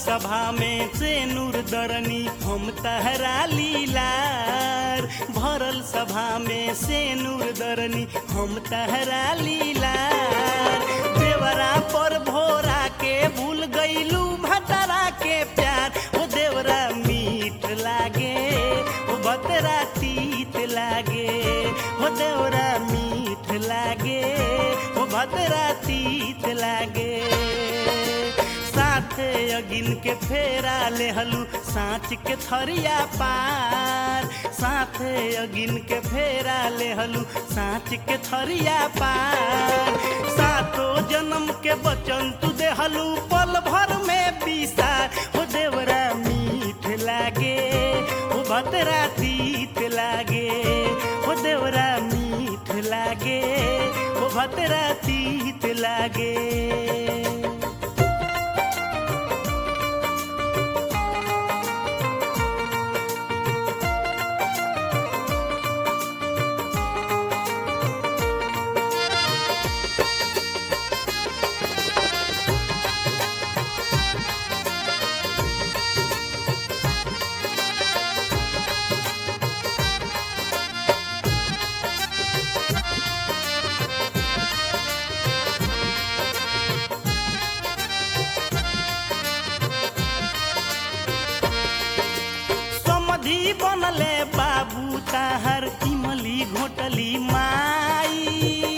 सभा में से नूर दरनी हम तहरा लीलार भरल सभा में से नूर दरनी हम तहरा लीलार देवरा पर भोरा के भूल गईलू भतरा के प्यार ओ देवरा मीठ लागे ओ भतरा तीत लागे ओ देवरा मीठ लागे ओ भतरा तीत लागे साथे अगिन के फेरा लेहलू साँच के थरिया पार साथे अगिन के फेरा लेहलू साँच के थरिया पार सातो जन्म के बचन तू देहलू पल भर में पीसार हो देवरा मीठ लागे हो भतरा तीत लागे हो देवरा मीठ लागे हो भतरा तीत लागे समधी बनले बाबू ताहर इमली घोटली माई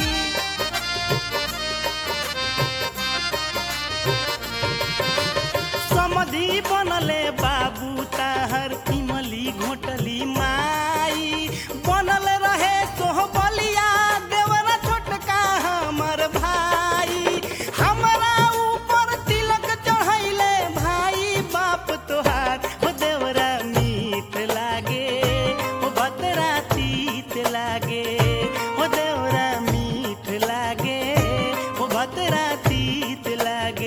समधी बनले बाबू ताहर इमली घोटली माई बनल रहे सोहबलिया देवरा छोटका हमर भाई हमरा ऊपर तिलक चढ़ैले भाई बाप तोहार हो देवरा मीठ लागे हो भतरा तीत लागे हो देवरा मीठ लागे हो भतरा तीत लागे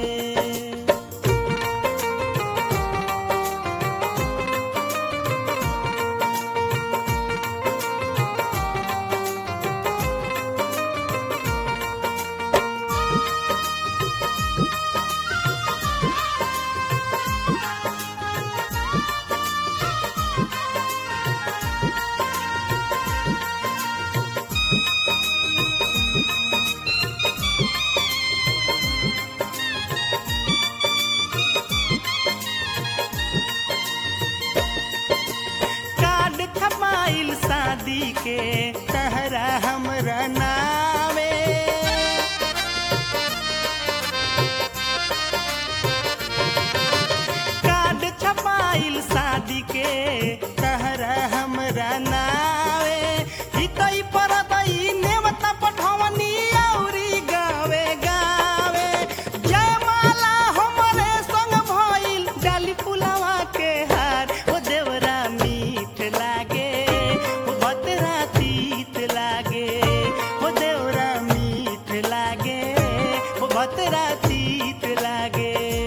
कार्ड छपाइल शादी के तहरा हमरा नावे कार्ड छपाइल शादी के तहरा हमरा नावे हितई परतई नेवता पठवनी औरी गावे गावे जयमाला हमरे संग भइल डाली फुलवा के हार ओ देवरा मीठ लागे ओ भतरा तीत लागे ओ देवरा मीठ लागे ओ भतरा तीत लागे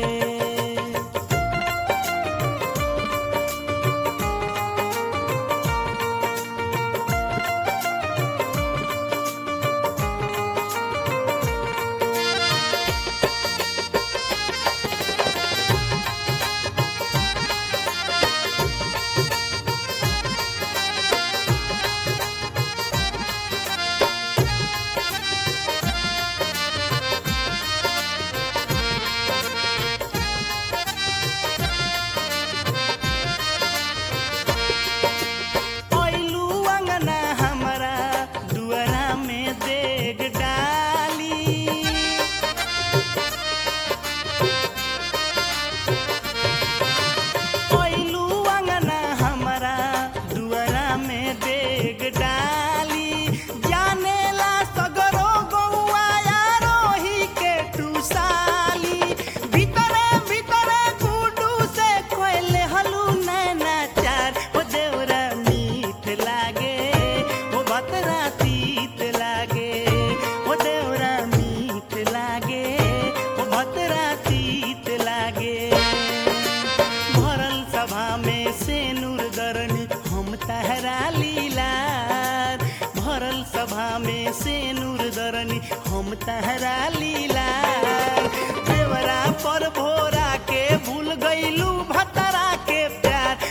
ओइलू अंगना हमरा दुआरा में देग डाली ओइलू अंगना हमरा दुआरा में देग डाली जानेला सगरो गौआ रोही के टूसाली भीतरे भीतरे गुडू से कोइले हलू नैना चार ओ देवरा मीठ लागे ओ भतरा तीत लागे ओ देवरा मीठ लागे ओ भतरा तीत लागे भरल सभा में से नूर दरनी हम तहरा लीलार भरल सभा में से नूर दरनी उतरनी हम तहरा लीला देवरा पर भोरा के भूल गईलू भतरा के प्यार